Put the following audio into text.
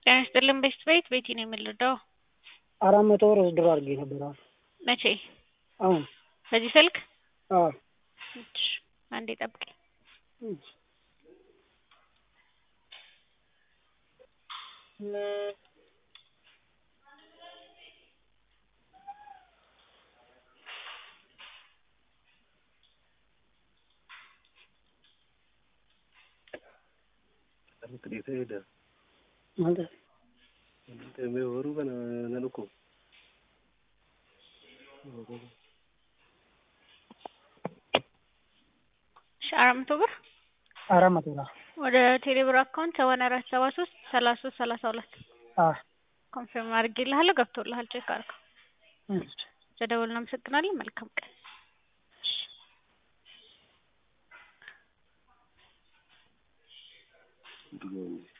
ጤና ይስጥልን ቤስት ቤት ቤቲ ነው የምንረዳው። አራት መቶ ብር ውስድሮ አድርጌ ነበር። አሁን መቼ? አሁን በዚህ ስልክ? አዎ እሺ፣ አንዴ ጠብቂኝ። እሺ። ማለት እሺ፣ አራት መቶ ብር አራት መቶ ነው። ወደ ቴሌብር አካውንት ሰማንያ አራት ሰባ ሶስት ሰላሳ ሶስት ሰላሳ ሁለት አዎ ኮንፊርም አድርጌልሃለሁ። ገብቶልሃል። ቼክ አድርገው። እሺ። ስለደወልን እናመሰግናለን። መልካም ቀን። ድሮም